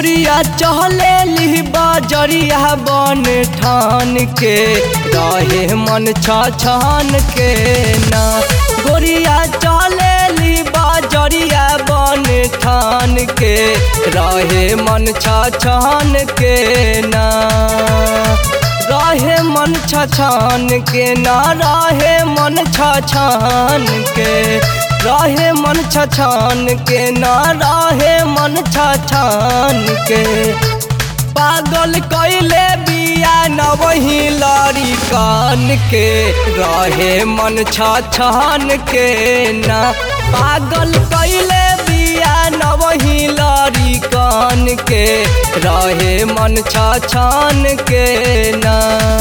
गोरिया चहले ली बजरिया बन ठान के रहे मन छान के ना गोरिया चहले ली बजरिया बन ठान के रहे मन छान के ना रहे मन छान के ना रहे मन छान के रहे मन छछान के ना रहे मन छछान के पागल कैले बिया न वही लड़ी कान के रहे मन छछान के ना पागल कैले बिया न वही लड़ी कान के रहे मन छछान के ना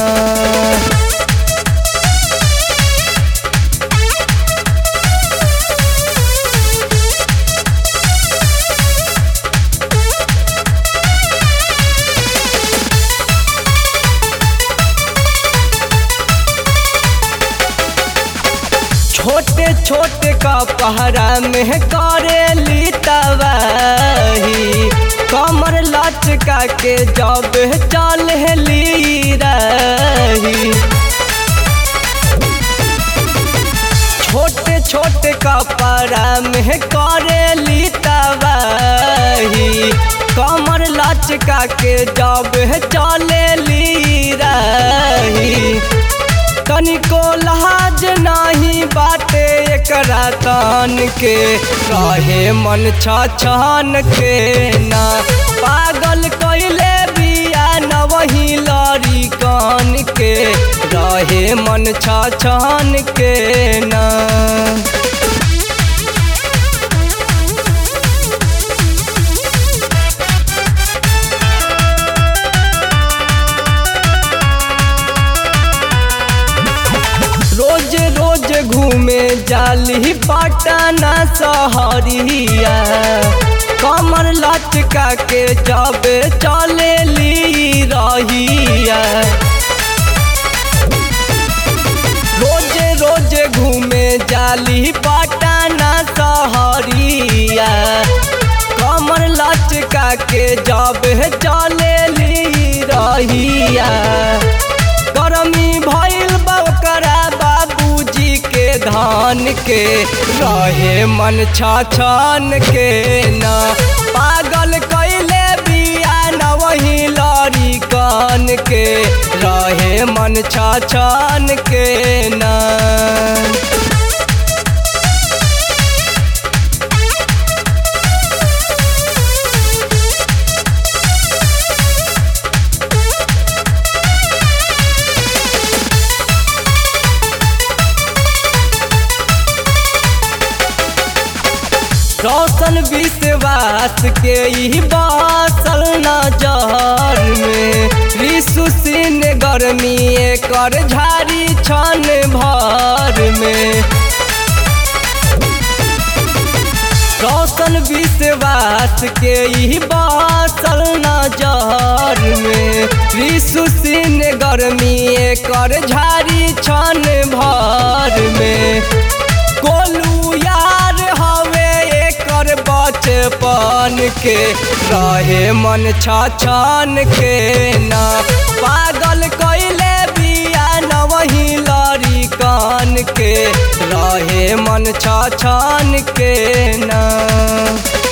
छोटे छोटे का पहरा में करेली तबाही कमर लचका के जब चल ली रही छोटे छोटे कपड़ा में करेली तबाही कमर लचका के जब चले ली रही तनिको लहाज नाही बाटे एकरा तान के रहे मन छान के ना पागल कैले बिया न वही लड़ी कान के रहे मन छान के ना रोज रोज घूमे जाली पटना सहरिया कमर लचका के जब चले ली रहिया रोज रोज घूमे जाली पटना सहरिया कमर लचका के जब चले ली रहिया गरमी भइल बकरा बाबूजी के धान के रहे मन छाछान के ना पागल कैले बिया न वही लड़ी कान के रहे मन छाछान के ना रोशन विश्वास के ही बासल नजर में विश्व सिन गर्मी कर झारी छन भर में रोशन विश्वास के ही बासल नजर में विश्व सिन गर्मी कर झारी छन भर में गोलू यार हवे एकर बचपन के रहे मन छाछान के ना पागल कैले बिया न वही लड़ी कान के रहे मन छाछान के ना